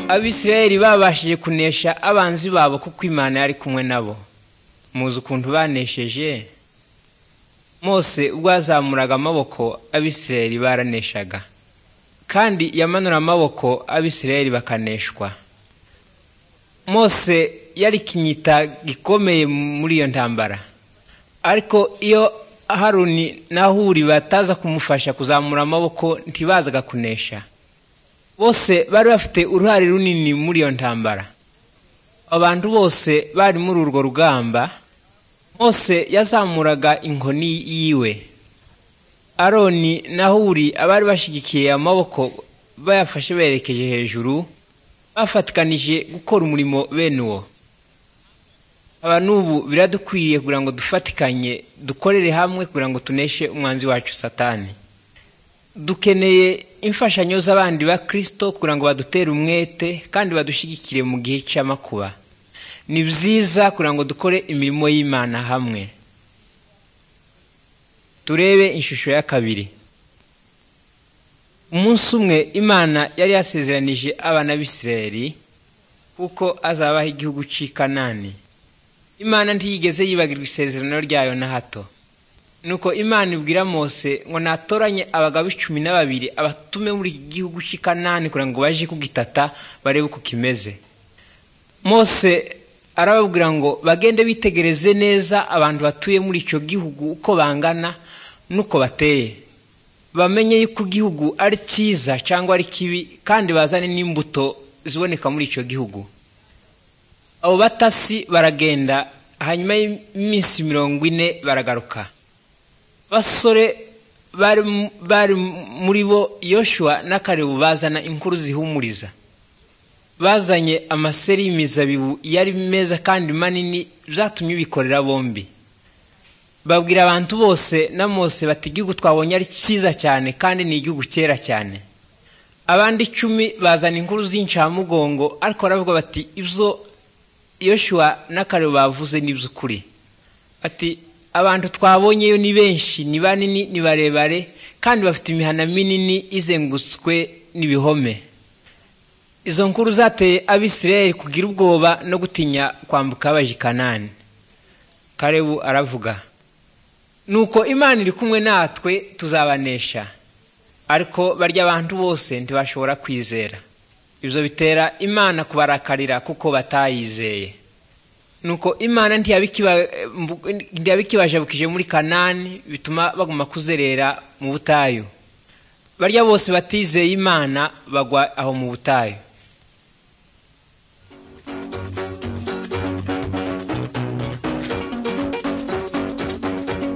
abisirayeli babashije kunesha abanzi babo kuko imana yari kumwe nabo muzi ukuntu banesheje mose ubwo yazamuraga amaboko abisirayeli baraneshaga kandi yamanura amaboko abisirayeli bakaneshwa mose yari ikinyita gikomeye muri iyo ntambara ariko iyo haruni n'ahuri bataza kumufasha kuzamura amaboko ntibazaga kunesha bose bari bafite uruhare runini muri iyo ntambara abantu bose bari muri urwo rugamba mose yazamuraga inkoni yiwe aroni na huri abari bashyigikiye amaboko bayafashe bayerekeje hejuru bafatikanije gukora umurimo bene uwo aba n'ubu biradukwiriye kugira ngo dufatikanye dukorere hamwe kugira ngo tuneshe umwanzi wacu satani dukeneye imfashanyo z'abandi ba kirisito kugira ngo badutere umwete kandi badushyigikire mu gihe cy'amakuba ni byiza kugira ngo dukore imirimo y'imana hamwe turebe ishusho ya kabiri umunsi umwe imana yari yasezeranije abana b'isirayeli kuko azabaha igihugu cy'i kanani imana ntiyigeze yibagirwa isezerano ryayo na hato nuko imana ibwira mose ngo natoranye abagabo icumi na babiri abatume muri iki gihugu cy'i kanani kugira ngo baje kugitata barebe uko kimeze mose arababwira ngo bagende bitegereze neza abantu batuye muri icyo gihugu uko bangana n'uko bateye bamenye yuko igihugu ari cyiza cyangwa ari kibi kandi bazane n'imbuto ziboneka muri icyo gihugu abo batasi baragenda hanyuma y'iminsi mirongo ine baragaruka basore bari muri bo yoshuwa n'akarebu bazana inkuru zihumuriza bazanye amaseri y'imizabibu yari meza kandi manini byatumye bikorera bombi babwira abantu bose na mose bati igihugu twabonye ari cyiza cyane kandi ni igihugu cyera cyane abandi icumi bazana inkuru z'incamugongo ariko baravuga bati ibyo yoshuwa n'akarebu bavuze n'iby'ukuri bati abantu twabonyeyo ni benshi ni banini ni barebare kandi bafite imihana minini izengurutswe n'ibihome izo nkuru zateye abisirayeli kugira ubwoba no gutinya kwambuka baje kanani karebu aravuga nuko imana iri kumwe natwe tuzabanesha ariko barya abantu bose ntibashobora kwizera ibyo bitera imana kubarakarira kuko batayizeye nuko imana ntiyabikibajabukije muri kanani bituma baguma kuzerera mu butayu barya bose batizeye imana bagwa aho mu butayu